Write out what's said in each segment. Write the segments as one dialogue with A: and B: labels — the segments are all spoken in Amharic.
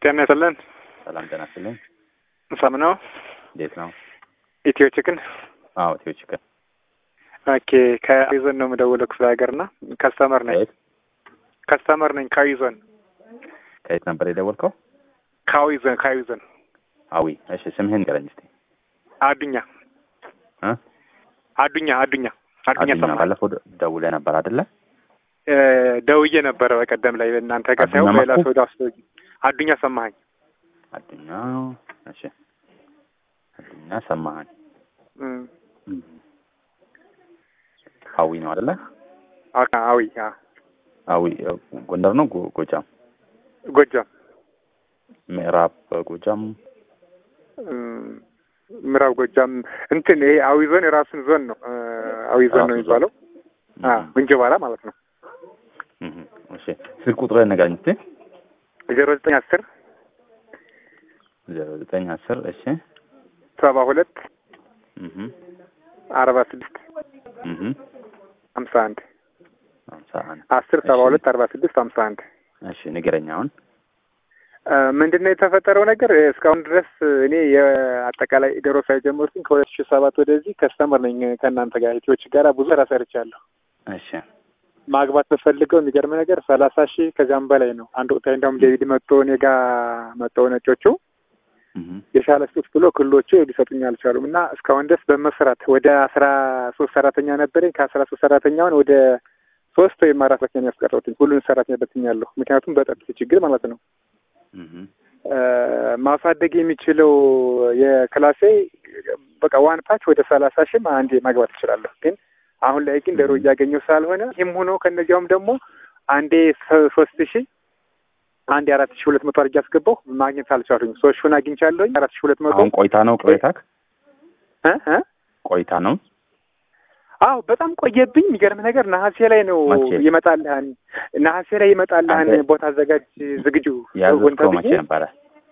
A: ጤና ይስጥልን።
B: ሰላም ጤና ይስጥልኝ።
A: ሰም ነው።
B: እንዴት ነው?
A: ኢትዮ ችክን
B: አዎ ኢትዮ ችክን።
A: ኦኬ ከአዊዞን ነው የምደውለው ክፍለ ሀገር እና ከስተመር ነኝ
B: ከየት
A: ከስተመር ነኝ ከአዊዞን
B: ከየት ነበር የደወልከው?
A: ከአዊዞን ከአዊዞን
B: አዊ። እሺ ስምህን ንገረኝ እስኪ።
A: አዱኛ
B: እ
A: አዱኛ አዱኛ አዱኛ
B: አዱኛ
A: ሰማ
B: ባለፈው ደ- ደውለህ ነበር አይደለ?
A: ደውዬ ነበረ በቀደም ላይ እናንተ ጋር
B: አዱኛ
A: ሳይሆን በሌላ
B: መኩ?
A: ሰው ዳስ አዱኛ ሰማኸኝ
B: አዱኛ እሺ። አዱኛ ሰማኸኝ።
A: እም፣
B: እም። አዊ ነው አይደለ?
A: አ- አዊ አ፣
B: አዊ እ፣ ጎንደር ነው ጎ- ጎጃም?
A: ጎጃም
B: ምዕራብ ጎጃም
A: እም፣ ምዕራብ ጎጃም እንትን ይሄ አዊ ዞን የራሱን ዞን ነው እ፣ አዊ ዞን ነው
B: ራሱ
A: የሚባለው አ
B: እም፣
A: እንጅባራ ማለት ነው
B: እም፣ እሺ ስልክ ቁጥርህን ንገረኝ እስኪ።
A: ዜሮ ዘጠኝ አስር
B: ዜሮ ዘጠኝ አስር እሺ
A: ሰባ ሁለት
B: እም፣
A: አርባ ስድስት
B: እም፣
A: ሀምሳ አንድ
B: ሃምሳ አንድ
A: አስር ሰባ
B: እሺ።
A: ሁለት አርባ ስድስት ሀምሳ አንድ
B: እሺ ንገረኝ አሁን።
A: ምንድን ነው የተፈጠረው ነገር እስካሁን ድረስ እኔ የአጠቃላይ ዶሮ ሳይጀመርኩኝ ከሁለት ሺህ ሰባት ወደዚህ ከስተመር ነኝ ከእናንተ ጋር ኢትዮች ጋር ብዙ ስራ ሰርቻለሁ
B: እሺ
A: ማግባት በፈልገው የሚገርም ነገር ሰላሳ ሺህ ከዚያም በላይ ነው አንድ ወቅታዊ እንዲያውም ዴቪድ መጥቶ እኔ ጋ መጥተው ነጮቹ
B: እም፣
A: የሻለ ስጡት ብሎ ክልሎቹ ሊሰጡኝ አልቻሉም እና እስካሁን ድረስ በመስራት ወደ አስራ ሶስት ሰራተኛ ነበረኝ ከአስራ ሶስት ሰራተኛውን ወደ ሶስት ወይም አራት ሰራተኛ ነው ያስቀረሁትኝ ሁሉን ሰራተኛ በትኛለሁ ምክንያቱም በጠጥት ችግር ማለት ነው
B: እም፣
A: ማሳደግ የሚችለው የክላሴ በቃ ዋን ፓች ወደ ሰላሳ ሺህም አንዴ ማግባት እችላለሁ። ግን አሁን ላይ ግን ዶሮ እያገኘሁ ስላልሆነ ይህም ሆኖ ከእነዚያውም ደግሞ አንዴ ሶ- ሶስት ሺህ አንዴ አራት ሺህ ሁለት መቶ አድርጌ አስገባሁ ማግኘት አልቻሉኝ። ሶስት ሺውን አግኝቻለሁኝ አራት ሺህ ሁለት መቶ
B: አሁን ቆይታ ነው ቅሬታክ?
A: እ እ
B: ቆይታ ነው።
A: አዎ በጣም ቆየብኝ። የሚገርም ነገር ነሐሴ ላይ ነው
B: መቼ?
A: ይመጣልህን ነሐሴ ላይ ይመጣልህን
B: አንተ
A: ቦታ አዘጋጅ ዝግጁ
B: ያዘዝከው
A: ወንታ
B: መቼ
A: ብዬ
B: ነበረ?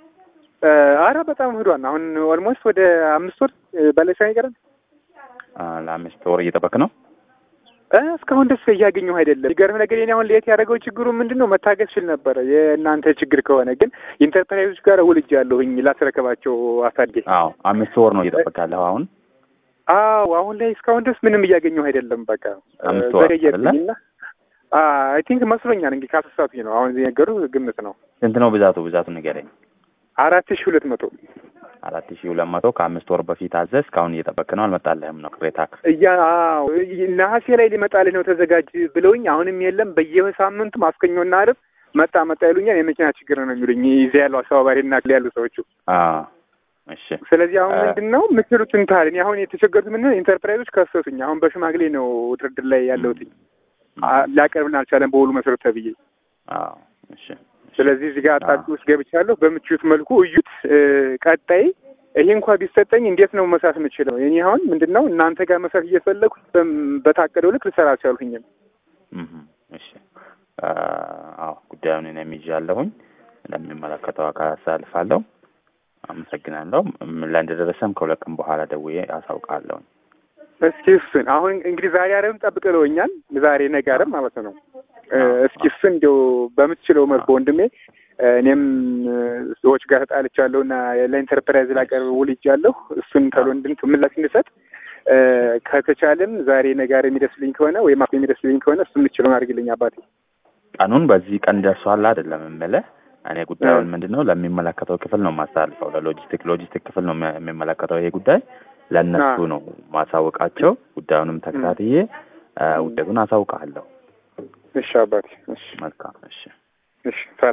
A: አረ በጣም ህዷን አሁን ኦልሞስት ወደ አምስት ወር በላይ ሳይሆን አይቀርም።
B: አ፣ ለአምስት ወር እየጠበቅ ነው።
A: እ እስካሁን ደስ እያገኘሁ አይደለም። የሚገርም ነገር የኔ አሁን ለየት ያደረገው ችግሩ ምንድን ነው? መታገስ ችል ነበረ የእናንተ ችግር ከሆነ ግን ኢንተርፕራይዞች ጋር ውልጅ ያለሁኝ ላስረከባቸው አሳድጌ።
B: አዎ አምስት ወር ነው እየጠበቅ ያለኸው አሁን።
A: አዎ አሁን ላይ እስካሁን ድረስ ምንም እያገኘሁ አይደለም። በቃ
B: አምስት ወር
A: ዘገየብኝና አይ ቲንክ መስሎኛል እንግዲህ ካሰሳቱኝ ነው አሁን የነገሩ ግምት ነው
B: ስንት ነው ብዛቱ? ብዛቱ ንገረኝ።
A: አራት ሺህ ሁለት መቶ
B: አራት ሺህ ሁለት መቶ ከአምስት ወር በፊት አዘዝ። እስካሁን እየጠበቅ ነው፣ አልመጣልህም ነው ቅሬታክ።
A: እያ አዎ ነሐሴ ላይ ሊመጣልህ ነው ተዘጋጅ ብለውኝ አሁንም የለም። በየሳምንቱ ማስከኞና አርብ መጣ መጣ ይሉኛል። የመኪና ችግር ነው የሚሉኝ እዚያ ያለው አስተባባሪና ያሉ ሰዎቹ።
B: አ፣ እሺ
A: ስለዚህ አሁን
B: አ-
A: ምንድን ነው የምትሉትን ታህል እኔ አሁን የተቸገሩት ምንድን ነው ኢንተርፕራይዞች ከሰሱኝ። አሁን በሽማግሌ ነው ድርድር ላይ ያለሁትኝ አ- ሊያቀርብን አልቻለም በውሉ መሰረት ተብዬ።
B: አዎ እሺ
A: ስለዚህ እዚህ ጋር
B: አ-
A: አጣጭ ውስጥ ገብቻለሁ። በምችሉት መልኩ እዩት። እ፣ ቀጣይ ይሄ እንኳ ቢሰጠኝ እንዴት ነው መስራት የምችለው? እኔ አሁን ምንድን ነው እናንተ ጋር መስራት እየፈለግኩ በም- በታቀደው ልክ ልሰራ አልቻልሁኝም።
B: እም፣ እሺ አ፣ አዎ ጉዳዩን እኔም ይዣለሁኝ ለሚመለከተው አካል አሳልፋለሁ። አመሰግናለሁ። ምን ላይ እንደደረሰም ከሁለት ቀን በኋላ ደውዬ አሳውቃለሁ።
A: እስኪ እሱን አሁን እንግዲህ ዛሬ አረብም ጠብቅ ብለውኛል። ዛሬ ነገ አረብ ማለት ነው። እ፣
B: አዎ፣
A: እስኪ እሱን እንዲያው በምትችለው መልኩ ወንድሜ እ፣ እኔም እ፣ ሰዎች ጋር ተጣልቻለሁ እና ለኢንተርፕራይዝ ላቀርብ ውልጃለሁ። እሱን ተሎ እንድን ምላሽ እንድሰጥ እ፣ ከተቻለም ዛሬ ነገ አረብ የሚደርስልኝ ከሆነ ወይም አፍ የሚደርስልኝ ከሆነ እሱ የምትችለውን አድርግልኝ አባቴ።
B: ቀኑን በዚህ ቀን ደርሷል አይደለም የምልህ። እኔ ጉዳዩን ምንድን ነው ለሚመለከተው ክፍል ነው የማስተላልፈው። ለሎጂስቲክ ሎጂስቲክ ክፍል ነው የሚ- የሚመለከተው ይሄ ጉዳይ ለእነሱ
A: አዎ።
B: ነው ማሳወቃቸው። ጉዳዩንም ተከታትዬ አ፣ ውጤቱን አሳውቃለሁ።
A: እሺ አባቴ። እሺ
B: መልካም እሺ።
A: እሺ